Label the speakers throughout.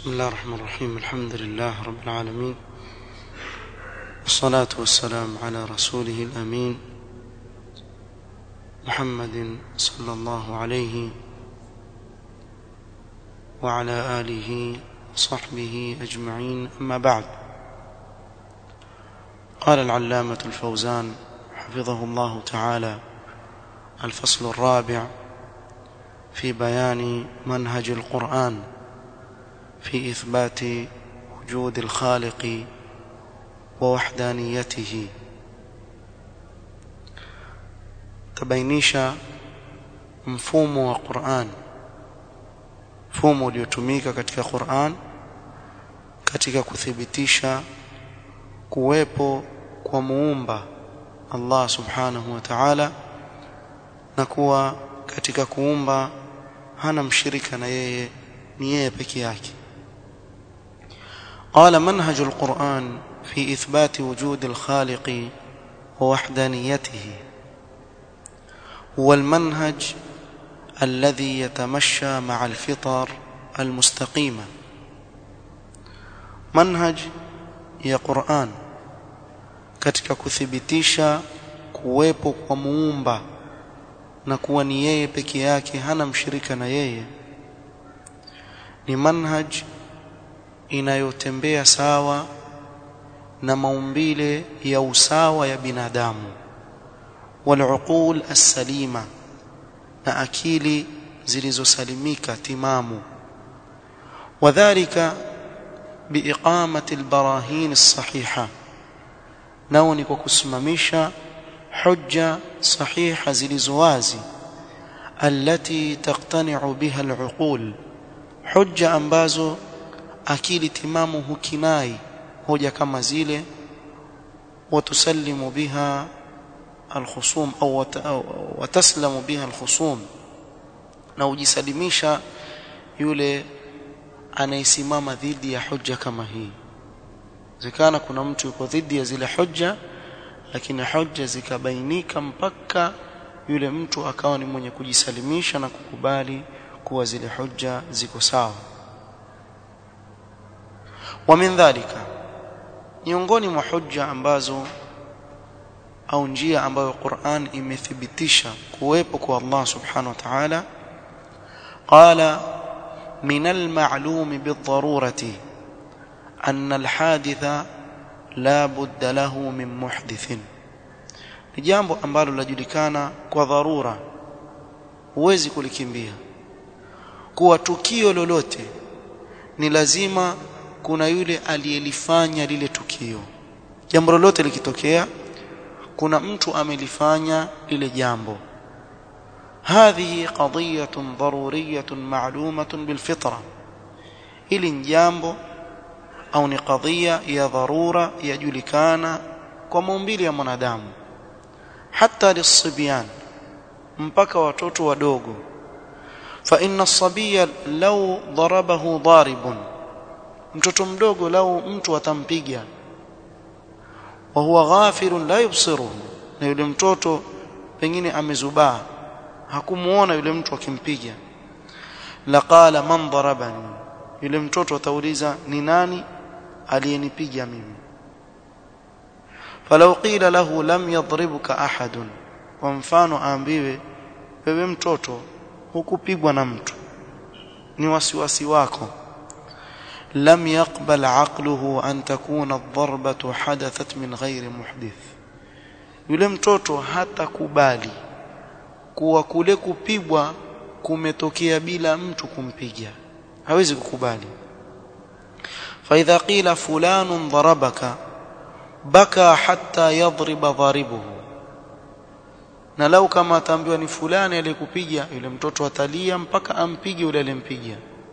Speaker 1: بسم الله الرحمن الرحيم الحمد لله رب العالمين والصلاة والسلام على رسوله الأمين محمد صلى الله عليه وعلى آله وصحبه أجمعين أما بعد قال العلامة الفوزان حفظه الله تعالى الفصل الرابع في بيان منهج القرآن في إثبات وجود الخالق ووحدانيته tabainisha mfumo wa Qur'an mfumo uliotumika katika Qur'an katika kuthibitisha kuwepo kwa muumba Allah subhanahu wa ta'ala na kuwa katika kuumba hana mshirika na yeye ni yeye peke yake قال منهج القرآن في إثبات وجود الخالق ووحدانيته هو المنهج الذي يتمشى مع الفطر المستقيمة منهج يا قرآن katika kuthibitisha kuwepo kwa muumba na kuwa ni yeye peke yake hana mshirika na yeye ni manhaj inayotembea sawa na maumbile ya usawa ya binadamu والعقول السليمة na akili zilizosalimika timamu wadhālika biiqamati albarahin as-sahiha nao ni kwa kusimamisha hujja sahiha zilizowazi allati taqtani'u biha al-uqul hujja ambazo akili timamu hukinai hoja kama zile watusallimu biha الخصوم أو وتسلم بها الخصوم na ujisalimisha yule anayesimama dhidi ya hujja kama hii zikana kuna mtu yuko dhidi ya zile hujja lakini hujja zikabainika mpaka yule mtu akawa ni mwenye kujisalimisha na kukubali kuwa zile hujja ziko sawa wa min dhalika miongoni mwa hujja ambazo au njia ambayo Qur'an imethibitisha kuwepo kwa Allah subhanahu wa ta'ala qala min al-ma'lum bid-darurati anna al-haditha la budda lahu min muhdithin ni jambo ambalo lajulikana kwa dharura huwezi kulikimbia kuwa tukio lolote ni lazima kuna yule aliyelifanya lile tukio jambo lolote likitokea kuna mtu amelifanya lile jambo hadhihi qadiyatun daruriyatun ma'lumatun bilfitra ili jambo au ni qadhiya ya dharura yajulikana kwa maumbile ya mwanadamu hata lisibyan mpaka watoto wadogo fa inna as-sabiyya law darabahu daribun mtoto mdogo lau mtu atampiga wa huwa ghafirun la yubsiruhu na yule mtoto pengine amezubaa hakumuona yule mtu akimpiga laqala man darabani yule mtoto atauliza ni nani aliyenipiga mimi falau qila lahu lam yadribuka ahadun kwa mfano aambiwe wewe mtoto hukupigwa na mtu ni wasiwasi wako لم يقبل عقله أن تكون الضربة حدثت من غير محدث yule mtoto hata kubali kuwa kule kupigwa kumetokea bila mtu kumpiga hawezi kukubali فاذا قيل فلان ضربك بكى حتى يضرب ضاربه na lau kama ataambiwa ni fulani aliyekupiga yule mtoto atalia mpaka ampige yule aliyempiga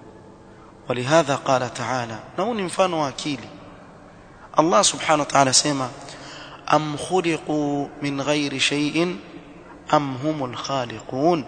Speaker 1: ولهذا قال تعالى نون mfano wa akili Allah subhanahu wa ta'ala sema am khuliqu min ghairi shay'in am humul khaliqun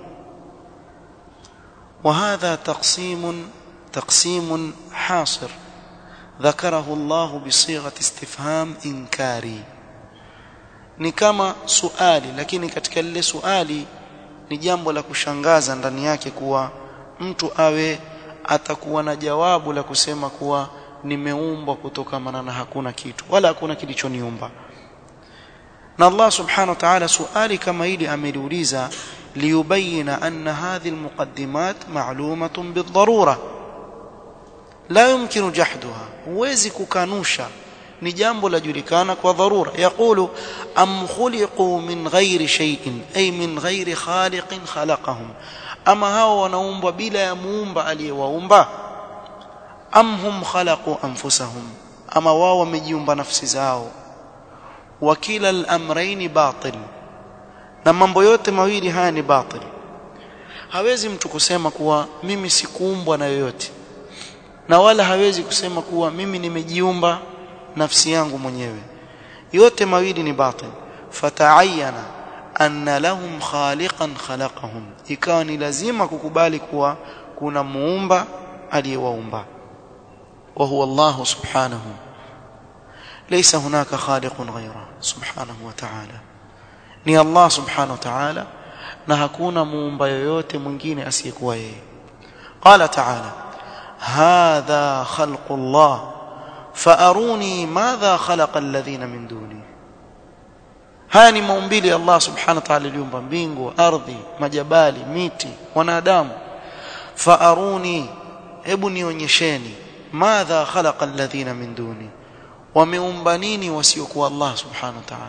Speaker 1: وهذا تقسيم تقسيم حاصر ذكره الله بصيغه استفهام انكاري ni kama suali lakini katika lile suali ni jambo la kushangaza ndani yake kuwa mtu awe atakuwa na jawabu la kusema kuwa nimeumbwa kutokamana na hakuna kitu wala hakuna kilichoniumba na Allah subhanahu wa ta'ala suali kama hili ameliuliza liyubayina anna hadhihi almuqaddimat ma'lumatun bidharura la yumkinu jahduha huwezi kukanusha ni jambo lajulikana kwa dharura yaqulu am khuliqu min ghairi shay'in ay min ghairi khaliqin khalaqahum ama hao wanaumbwa bila ya muumba aliyewaumba am hum khalaqu anfusahum ama wao wamejiumba nafsi zao wa kila al-amrayn batil na mambo yote mawili haya ni batil hawezi mtu kusema kuwa mimi sikuumbwa na yoyote na wala hawezi kusema kuwa mimi nimejiumba nafsi yangu mwenyewe yote mawili ni batil fataayana anna lahum khaliqan khalaqahum ikawa ni lazima kukubali kuwa kuna muumba aliyewaumba wa huwa Allah subhanahu laysa hunaka khaliqun ghayra subhanahu wa ta'ala ni Allah subhanahu wa ta'ala na hakuna muumba yoyote mwingine asiyekuwa yeye qala ta'ala hadha khalqu Allah فاروني ماذا خلق الذين من دوني haya ni maumbile ya Allah subhanahu wa ta'ala aliumba mbingu ardhi majabali miti wanadamu faaruni hebu nionyesheni madha khalaqa alladhina min duni wameumba nini wasiokuwa Allah subhanahu wa ta'ala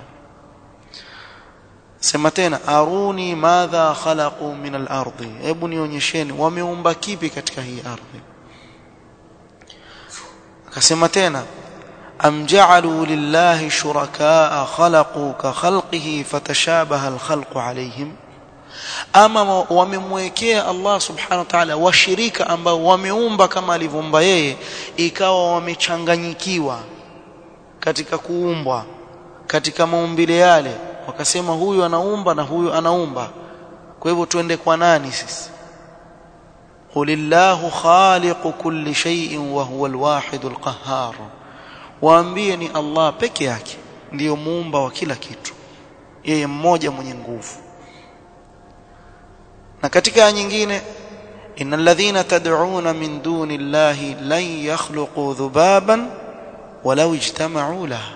Speaker 1: sema tena aruni madha khalaqu min al-ardi hebu nionyesheni wameumba kipi katika hii ardhi akasema tena am ja'alu lillahi shurakaa khalaqu ka khalqihi fatashabaha alkhalqu alayhim ama wamemwekea Allah subhanahu wa ta'ala washirika ambao wameumba kama alivyoumba yeye ikawa wamechanganyikiwa katika kuumbwa katika maumbile yale wakasema huyu anaumba na huyu anaumba kwa hivyo tuende kwa nani sisi قل الله خالق كل شيء وهو الواحد القهار waambie ni Allah peke yake ndiyo muumba wa kila kitu yeye mmoja mwenye nguvu na katika aya nyingine innal ladhina tad'una min duni llahi lan yakhluqu dhubaban walau ijtama'u lahu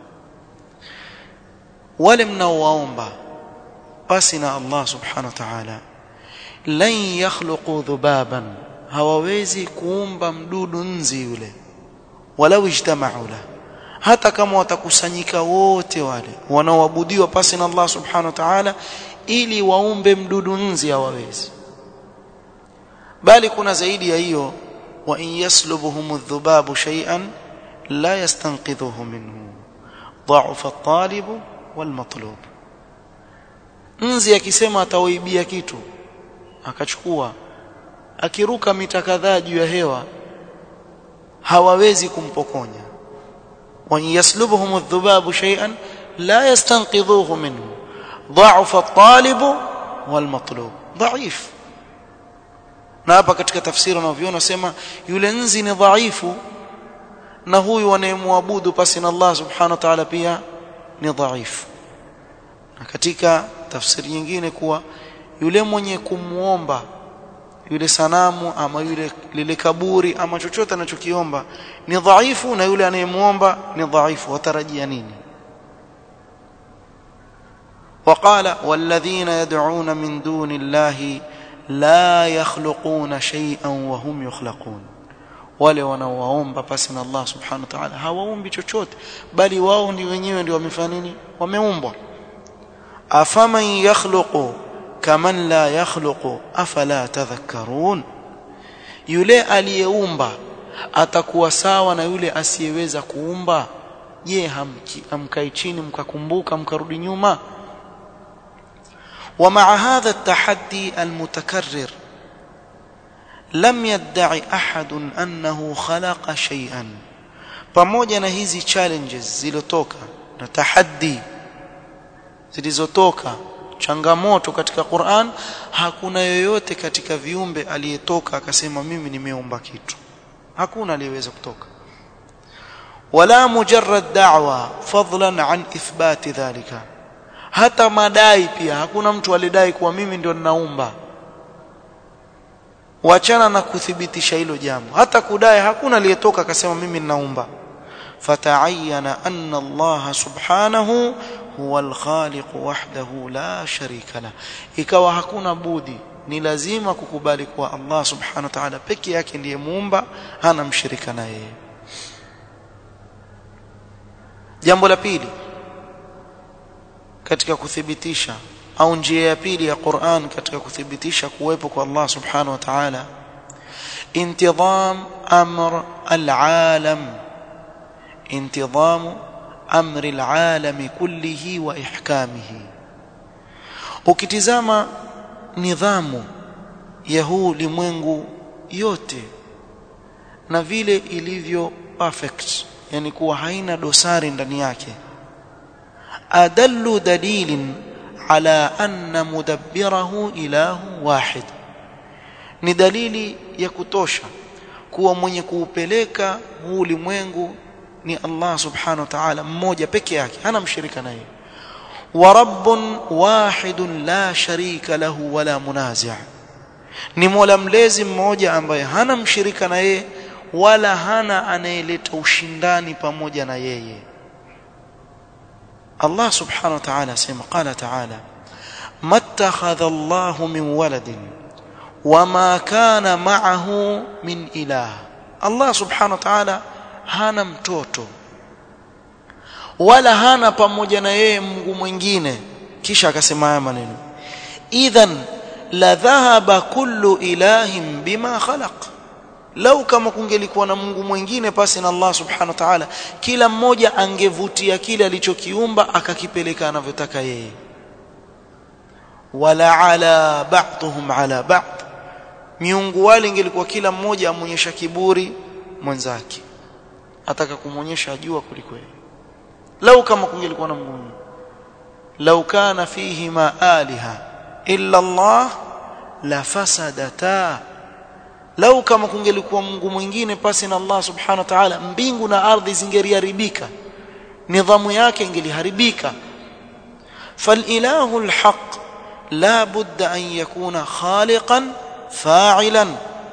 Speaker 1: wale mnaowaomba basi na Allah subhanahu wa ta'ala lan yakhluqu dhubaban hawawezi kuumba mdudu nzi yule walau ijtama'u la hata kama watakusanyika wote wale wanaoabudiwa pasi na Allah subhanahu wa ta'ala ili waumbe mdudu nzi hawawezi bali kuna zaidi ya hiyo wa in yaslubuhum adh-dhubabu shay'an la yastanqidhuhu minhu dha'fa at-talib wal-matlub nzi akisema atawaibia kitu akachukua akiruka mita kadhaa juu ya hewa hawawezi kumpokonya wa yaslubuhum adh-dhubabu shay'an la yastanqidhuhu minhu dha'fa at-talib wal-matlub dha'if na hapa katika tafsiri unavyoona sema yule nzi ni dhaifu na huyu wanayemwabudu pasi na Allah subhanahu wa ta'ala pia ni dhaifu na katika tafsiri nyingine kuwa yule mwenye kumuomba yule sanamu ama yule lile kaburi ama chochote anachokiomba ni dhaifu na yule anayemuomba ni dhaifu watarajia nini وقال والذين يدعون من دون الله لا يخلقون شيئا وهم يخلقون wale wanaowaomba pasi na Allah subhanahu wa ta'ala hawaombi chochote bali wao ndio wenyewe ndio wamefanya nini wameumbwa afaman yakhluqu kaman la yakhluqu afala tadhakkarun yule aliyeumba atakuwa sawa na yule asiyeweza kuumba je hamkai chini mkakumbuka mkarudi nyuma ومع هذا التحدي المتكرر لم يدعي احد انه خلق شيئا pamoja na hizi challenges zilizotoka na tahaddi zilizotoka changamoto katika Qur'an hakuna yoyote katika viumbe aliyetoka akasema mimi nimeumba kitu hakuna aliyeweza kutoka wala mujarrad da'wa fadlan an ithbati dhalika hata madai pia hakuna mtu alidai kuwa mimi ndio ninaumba wachana na kuthibitisha hilo jambo hata kudai hakuna aliyetoka akasema mimi ninaumba fata'ayyana anna Allah subhanahu huwa al-khaliq wahdahu la sharika la ikawa hakuna budi ni lazima kukubali kuwa Allah subhanahu wa ta'ala peke yake ndiye muumba hana mshirika na yeye jambo la pili katika kuthibitisha au njia ya pili ya Qur'an katika kuthibitisha kuwepo kwa Allah subhanahu wa ta'ala intidham amr al-alam intidham amri al-alam kullihi wa ihkamihi ukitizama nidhamu ya huu limwengu yote na vile ilivyo perfect yani kuwa haina dosari ndani yake adallu dalilin ala anna mudabbirahu ilahu wahid ni dalili ya kutosha kuwa mwenye kuupeleka huu ulimwengu ni Allah subhanahu wa ta'ala mmoja peke yake hana mshirika naye wa rabbun wahidun la sharika lahu wala munazi' ni mola mlezi mmoja ambaye hana mshirika na yeye wala hana anayeleta ushindani pamoja na yeye Allah subhanahu wa ta'ala asema qala ta'ala mattakhadha Allah min waladin wama kana ma'ahu min ilah Allah subhanahu wa ta'ala hana mtoto wala hana pamoja na yeye Mungu mwingine kisha akasema haya maneno idhan la dhahaba kullu ilahin bima khalaq lau kama kungelikuwa na Mungu mwingine pasi na Allah subhanahu wa ta'ala kila mmoja angevutia kile alichokiumba akakipeleka anavyotaka yeye wala ala ba'dhum ala ba'd miungu wale ingelikuwa kila mmoja amonyesha kiburi mwenzake ataka kumonyesha jua kuliko yeye lau kama kungelikuwa na Mungu lau kana fihi ma aliha illa Allah la fasadata lau kama kungelikuwa Mungu mwingine pasi na Allah subhanahu wa ta'ala mbingu na ardhi zingeriharibika nidhamu yake ingeliharibika فالاله الحق لا بد ان يكون خالقا فاعلا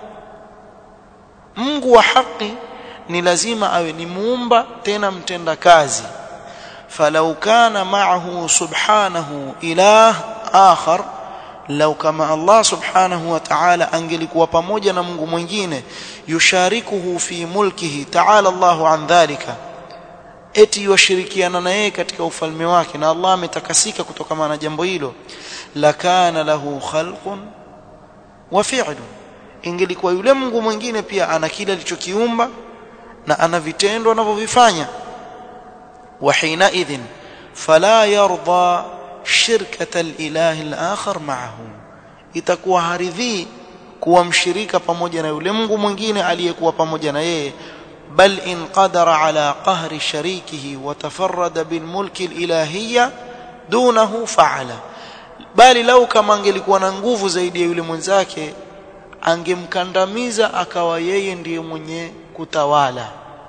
Speaker 1: Mungu wa haki ni lazima awe ni muumba tena mtenda kazi falau kana ma'ahu subhanahu ilah akhar lau kama Allah subhanahu wa ta'ala angelikuwa pamoja na Mungu mwingine yusharikuhu fi mulkihi ta'ala Allahu an dhalika eti washirikiana na yeye katika ufalme wake na Allah ametakasika kutokana na jambo hilo lakana lahu khalqun wa fi'lun ingelikuwa yule Mungu mwingine pia ana kile alichokiumba na ana vitendo anavyovifanya wa hina idhin fala yarda shirkata al-ilahi al-akhar ma'ahu itakuwa haridhi kuwa mshirika pamoja na yule Mungu mwingine aliyekuwa pamoja na yeye bal in qadara ala qahri sharikihi wa tafarrada bil mulki al-ilahiyya dunahu fa'ala bali lau kama angelikuwa na nguvu zaidi ya yule mwenzake angemkandamiza akawa yeye ndiye mwenye kutawala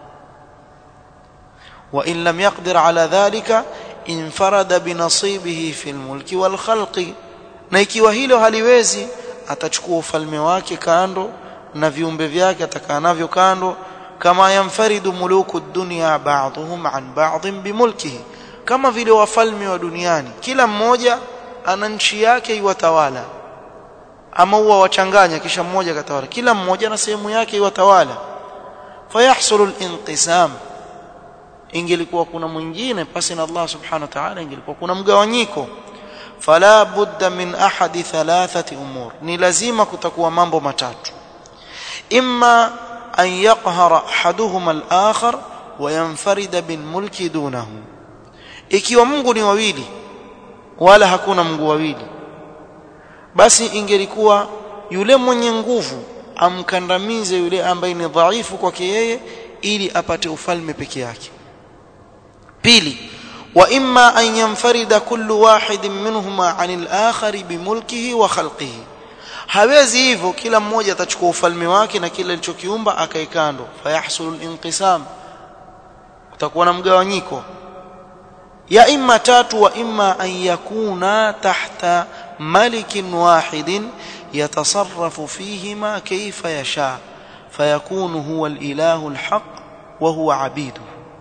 Speaker 1: wa in lam yaqdir ala dhalika infarada binasibihi fil mulki wal khalqi na ikiwa hilo haliwezi atachukua ufalme wake kando na viumbe vyake atakaa navyo kando kama yamfaridu muluku dunya ba'dhum an ba'dhin bimulkihi kama vile wafalme wa duniani kila mmoja ana nchi yake iwatawala ama huwa wachanganya kisha mmoja katawala kila mmoja na sehemu yake iwatawala fayahsulu al-inqisam ingelikuwa kuna mwingine pasi na Allah subhanahu wa ta'ala ingelikuwa kuna mgawanyiko fala budda min ahadi thalathati umur ni lazima kutakuwa mambo matatu imma an yaqhara ahaduhuma al-akhar wa yanfarida bil mulki dunahu ikiwa Mungu ni wawili wala hakuna Mungu wawili basi ingelikuwa yule mwenye nguvu amkandamize yule ambaye ni dhaifu kwake yeye ili apate ufalme peke yake pili wa imma an yanfarida kullu wahidin minhuma anil akhari bimulkihi wa khalqihi hawezi hivyo kila mmoja atachukua ufalme wake na kile alichokiumba akae kando fayahsulu al-inqisam utakuwa na mgawanyiko ya imma tatu wa imma an yakuna tahta malikin wahidin يتصرف فيهما كيف يشاء فيكون هو الإله الحق وهو عبيده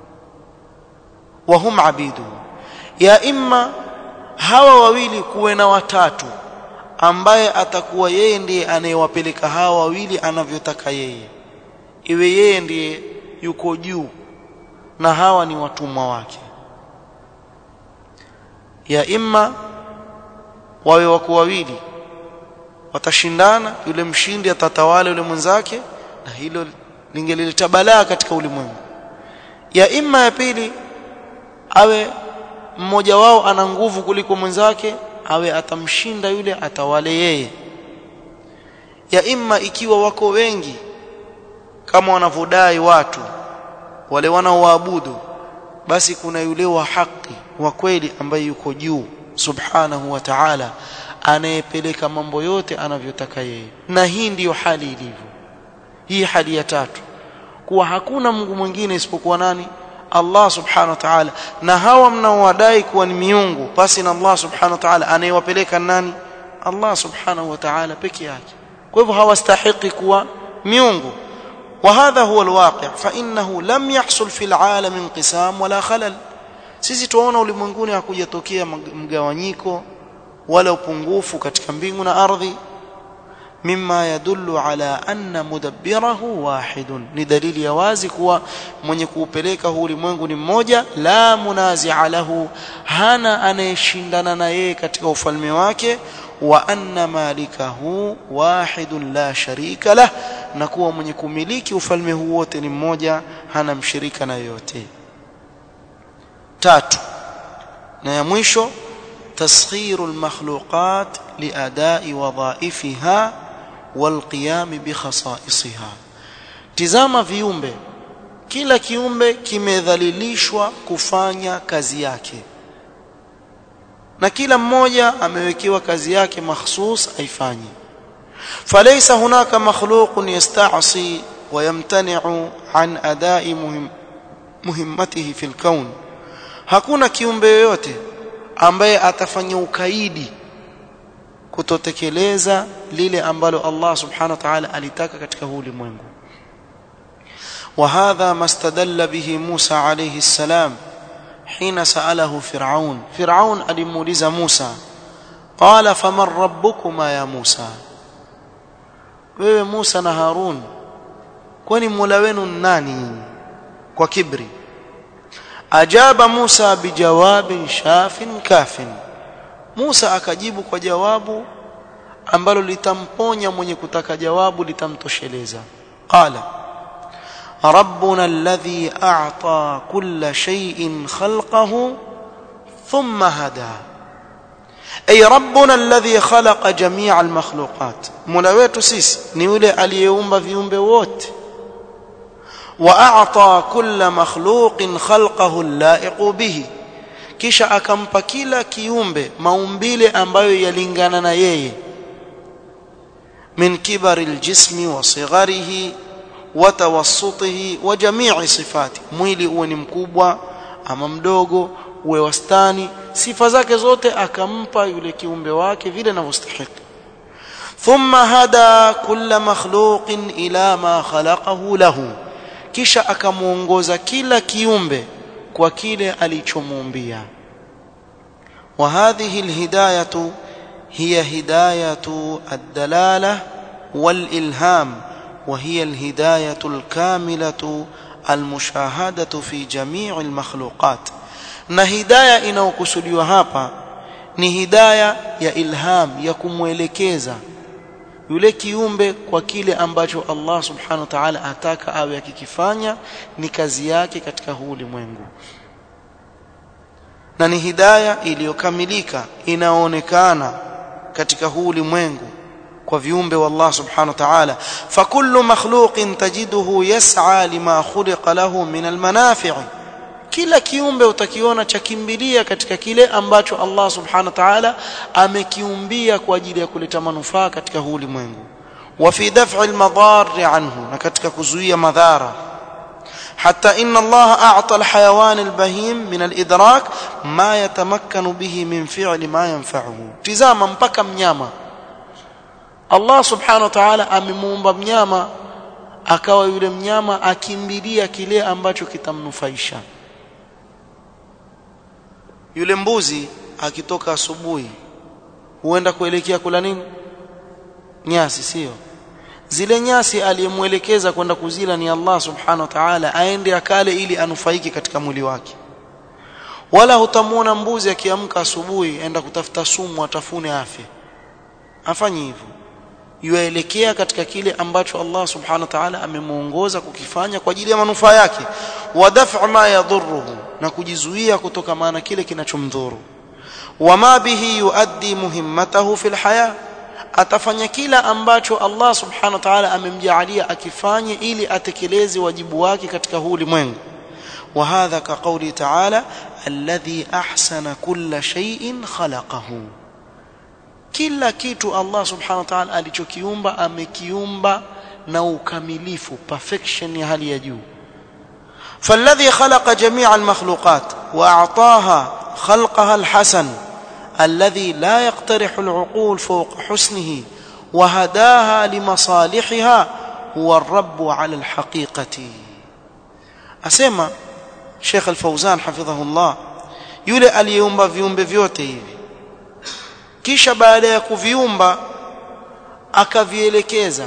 Speaker 1: وهم عبيده يا إما hawa wawili kuwe na watatu ambaye atakuwa yeye ndiye anayewapeleka hawa wawili anavyotaka yeye iwe yeye ndiye yuko juu na hawa ni watumwa wake ya imma wawe wako wawili watashindana yule mshindi atatawala yule mwenzake na hilo lingelileta balaa katika ulimwengu ya imma ya pili awe mmoja wao ana nguvu kuliko mwenzake awe atamshinda yule atawale yeye ya imma ikiwa wako wengi kama wanavyodai watu wale wanaoabudu basi kuna yule wa haki wa kweli ambaye yuko juu subhanahu wa ta'ala anayepeleka mambo yote anavyotaka yeye na hii ndiyo hali ilivyo hii hali ya tatu kuwa hakuna Mungu mwingine isipokuwa nani Allah subhanahu wa ta'ala na hawa mnaowadai kuwa ni miungu basi na Allah subhanahu wa ta'ala anayewapeleka nani Allah subhanahu wa ta'ala peke yake kwa hivyo hawastahiki kuwa miungu وهذا هو الواقع فانه لم يحصل في العالم انقسام ولا خلل sisi tuona ulimwenguni hakujatokea mgawanyiko wala upungufu katika mbingu na ardhi mimma yadullu ala anna mudabbirahu wahidun ni dalili ya wazi kuwa mwenye kuupeleka huu ulimwengu ni mmoja la munazi'a lahu hana anayeshindana na yeye katika ufalme wake wa anna malikahu wahidun la sharika lah na kuwa mwenye kumiliki ufalme huu wote ni mmoja hana mshirika na yoyote tatu na ya mwisho تسخير المخلوقات لأداء وظائفها والقيام بخصائصها tizama viumbe kila kiumbe kimedhalilishwa kufanya kazi yake na kila mmoja amewekewa kazi yake mahsus aifanye فليس هناك مخلوق يستعصي ويمتنع عن أداء مهم مهمته في الكون hakuna kiumbe yoyote ambaye atafanya ukaidi kutotekeleza lile ambalo Allah subhanahu wa ta'ala alitaka katika huu ulimwengu وهذا ما استدل به موسى عليه السلام حين سأله فرعون فرعون alimuuliza Musa قال فمن ربكما يا موسى wewe Musa na Harun kwani Mola wenu nani kwa kibri ajaba Musa bijawabin shafin kafin Musa akajibu kwa jawabu ambalo litamponya mwenye kutaka jawabu litamtosheleza qala ربنا الذي أعطى كل شيء خلقه ثم هدى أي ربنا الذي خلق جميع المخلوقات ملويت سيس نيولي اليوم بفيوم بوت واعطى كل مخلوق خلقه اللائق به kisha akampa kila kiumbe maumbile ambayo yalingana na yeye min kibari aljismi wa sigharihi wa tawassutihi wa jami'i sifati mwili uwe ni mkubwa ama mdogo uwe wastani sifa zake zote akampa yule kiumbe wake vile anavyostahili thumma hada kulla makhluqin ila ma khalaqahu lahu kisha akamuongoza kila kiumbe kwa kile alichomuumbia wa hadhihi alhidayatu hiya hidayatu ad-dalala wal-ilham wa hiya alhidayatu al-kamilatu al-mushahadatu fi jami' al-makhluqat na hidayah inayokusudiwa hapa ni hidayah ya ilham ya kumwelekeza yule kiumbe kwa kile ambacho Allah subhanahu wa ta'ala ataka awe akikifanya ni kazi yake katika huu ulimwengu na ni hidaya iliyokamilika inaonekana katika huu ulimwengu kwa viumbe wa Allah subhanahu wa ta'ala fakullu makhluqin tajiduhu yas'a lima khuliqa lahu min almanafi' kila kiumbe utakiona cha kimbilia katika kile ambacho Allah subhanahu wa ta'ala amekiumbia kwa ajili ya kuleta manufaa katika huu ulimwengu wa fi daf'i almadar anhu na katika kuzuia madhara hatta inna Allah a'ta alhayawan albahim min alidrak ma yatamakkanu bihi min fi'li ma yanfa'uhu tizama mpaka mnyama Allah subhanahu wa ta'ala amemuumba mnyama akawa yule mnyama akimbilia kile ambacho kitamnufaisha yule mbuzi akitoka asubuhi huenda kuelekea kula nini nyasi sio zile nyasi aliyemwelekeza kwenda kuzila ni Allah subhanahu wa ta'ala aende akale ili anufaike katika mwili wake wala hutamuona mbuzi akiamka asubuhi aenda kutafuta sumu atafune afya afanye hivyo yuelekea katika kile ambacho Allah subhanahu wa ta'ala amemuongoza kukifanya kwa ajili ya manufaa yake wa daf'a ma yadhurruhu na kujizuia kutoka maana kile kinachomdhuru wama bihi yuaddi muhimmatahu fil haya atafanya kila ambacho Allah subhanahu wa ta'ala amemjaalia akifanye ili atekeleze wajibu wake katika huu ulimwengu wa hadha ka qawli ta'ala alladhi ahsana kulla shay'in khalaqahu kila kitu Allah subhanahu wa ta'ala alichokiumba amekiumba na ukamilifu perfection ya hali ya juu فالذي خلق جميع المخلوقات واعطاها خلقها الحسن الذي لا يقترح العقول فوق حسنه وهداها لمصالحها هو الرب على الحقيقة أسمى شيخ الفوزان حفظه الله yule aliyeumba viumbe vyote hivi kisha baada ya kuviumba akavielekeza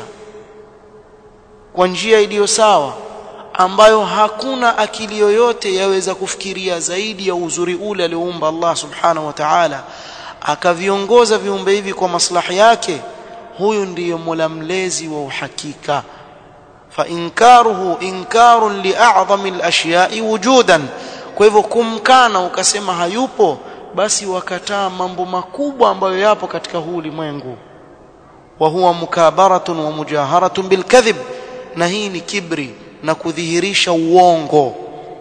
Speaker 1: kwa njia iliyo sawa ambayo hakuna akili yoyote yaweza kufikiria zaidi ya uzuri ule alioumba Allah subhanahu wa ta'ala akaviongoza viumbe hivi kwa maslahi yake huyu ndiyo mola mlezi wa uhakika fa inkaruhu inkarun li'a'zami al-ashya'i wujudan kwa hivyo kumkana ukasema hayupo basi wakataa mambo makubwa ambayo yapo katika huu ulimwengu wa huwa mukabaratun wa mujaharatun bilkadhib na hii ni kibri na kudhihirisha uongo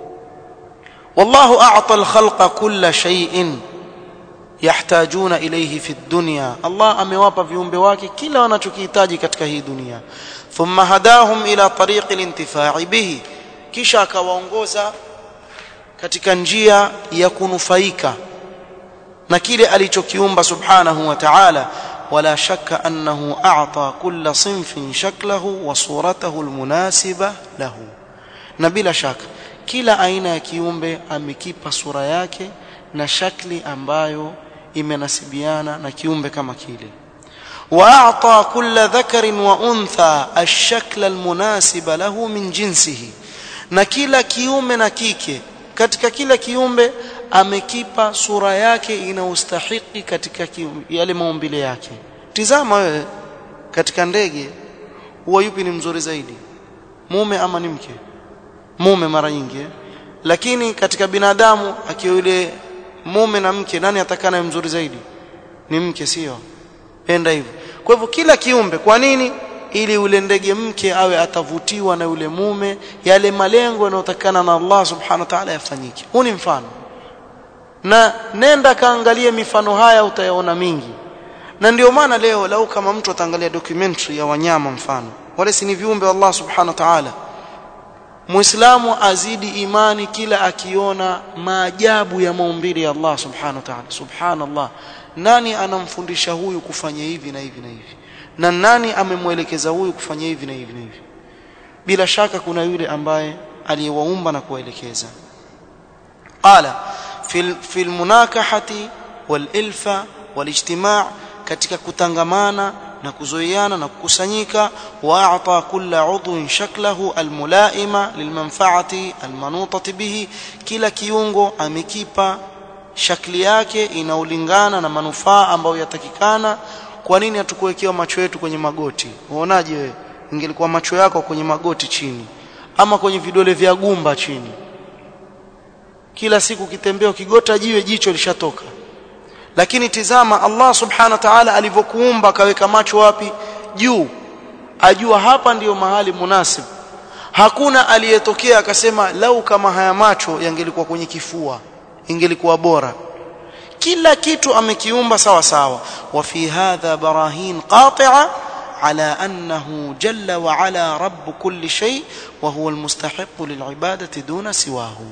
Speaker 1: wallahu a'ta al-khalqa kulla shay'in yahtajuna ilayhi fi dunya Allah amewapa viumbe wake kila wanachokihitaji katika hii dunia thumma hadahum ila tariqi al-intifa'i bihi kisha akawaongoza katika njia ya kunufaika na kile alichokiumba subhanahu wa ta'ala ولا شك أنه أعطى كل صنف شكله وصورته المناسبة له na bila shaka kila aina ya kiumbe amekipa sura yake na shakli ambayo imenasibiana na kiumbe kama kile واعطى كل ذكر وانثى الشكل المناسب له من جنسه na kila kiume na kike katika kila kiumbe amekipa sura yake inaustahiki katika yale maumbile yake tizama wewe katika ndege huwa yupi ni mzuri zaidi mume ama ni mke mume mara nyingi lakini katika binadamu akiwa yule mume na mke nani atakana mzuri zaidi ni mke sio penda hivyo kwa hivyo kila kiumbe kwa nini ili ule ndege mke awe atavutiwa na yule mume yale malengo yanayotakana na Allah subhanahu wa ta'ala yafanyike huu ni mfano na nenda kaangalie mifano haya utayaona mingi na ndio maana leo lau kama mtu ataangalia documentary ya wanyama mfano wale si ni viumbe Allah subhanahu wa ta'ala Muislamu azidi imani kila akiona maajabu ya maumbile ya Allah subhanahu wa ta'ala subhanallah nani anamfundisha huyu kufanya hivi na hivi na hivi na nani amemwelekeza huyu kufanya hivi na hivi na hivi bila shaka kuna yule ambaye aliyewaumba na kuwaelekeza qala fil fil munakahati wal ilfa wal ijtima' katika kutangamana na kuzoeana na kukusanyika wa'ata kulla udhun shaklahu almulaima lilmanfaati almanutati bihi kila kiungo amekipa shakli yake inaulingana na manufaa ambayo yatakikana kwa nini hatukuwekewa macho yetu kwenye magoti uonaje wewe ingelikuwa macho yako kwenye magoti chini ama kwenye vidole vya gumba chini kila siku kitembea ukigota jiwe jicho lishatoka lakini tizama Allah subhanahu wa ta'ala alivyokuumba akaweka macho wapi juu ajua hapa ndiyo mahali munasib hakuna aliyetokea akasema lau kama haya macho yangelikuwa kwenye kifua ingelikuwa bora kila kitu amekiumba sawa sawa wa fi hadha barahin qati'a على أنه جل وعلا رب كل شيء وهو المستحق للعبادة دون سواه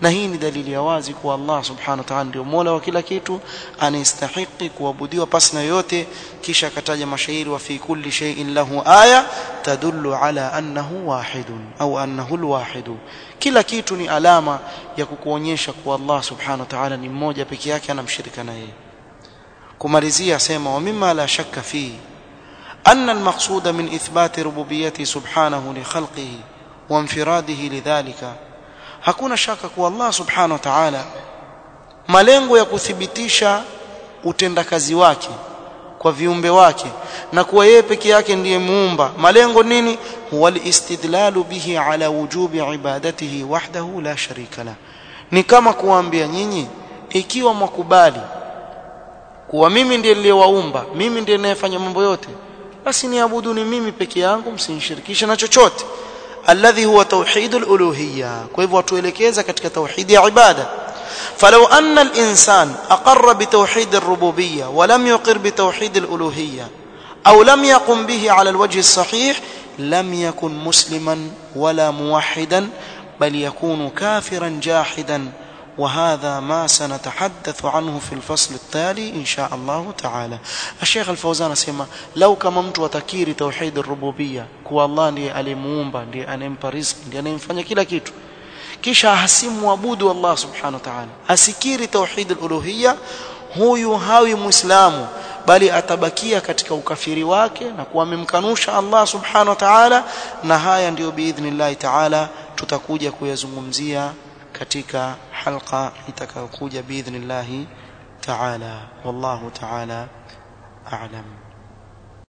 Speaker 1: na hii ni dalili ya wazi kuwa Allah subhanahu wa ta'ala ndio mola wa kila kitu anastahili kuabudiwa pasi na yote kisha akataja mashairi wa fi kulli shay'in lahu aya tadullu ala annahu wahidun au annahu alwahidu kila kitu ni alama ya kukuonyesha kuwa Allah subhanahu wa ta'ala ni mmoja peke yake anamshirika na yeye kumalizia sema wa mimma la shakka fi أن المقصود من إثبات ربوبيته سبحانه لخلقه وانفراده لذلك hakuna shaka kuwa Allah subhanahu wa ta'ala malengo ya kuthibitisha utendakazi wake kwa viumbe wake na kuwa yeye peke yake ndiye muumba malengo nini huwa istidlalu bihi ala wujubi ibadatihi wahdahu la sharika la ni kama kuambia nyinyi ikiwa mwakubali kuwa mimi ndiye niliyewaumba mimi ndiye ninayefanya mambo yote basi niabuduni mimi peke yangu msinishirikishe na chochote alladhi huwa tauhid aluluhiyya kwa hivyo watuelekeza katika tauhid ya ibada فلو أن الإنسان أقر بتوحيد الربوبية ولم يقر بتوحيد الألوهية أو لم يقم به على الوجه الصحيح لم يكن مسلما ولا موحدا بل يكون كافرا جاحدا وهذا ما سنتحدث عنه في الفصل التالي إن شاء الله تعالى الشيخ الفوزان سيما لو كما mtu atakiri توحيد الربوبية kuwa Allah ndiye alimuumba ndiye anempa riziki ndiye anemfanya kila kitu kisha hasimwabudu Allah subhanahu wa ta'ala asikiri tauhid al-uluhiyya huyu hawi muislamu bali atabakia katika ukafiri wake na kuwa amemkanusha Allah subhanahu wa ta'ala na haya ndiyo biidhnillah ta'ala tutakuja kuyazungumzia katika halqa itakayokuja biidhnillah ta'ala wallahu ta'ala a'lam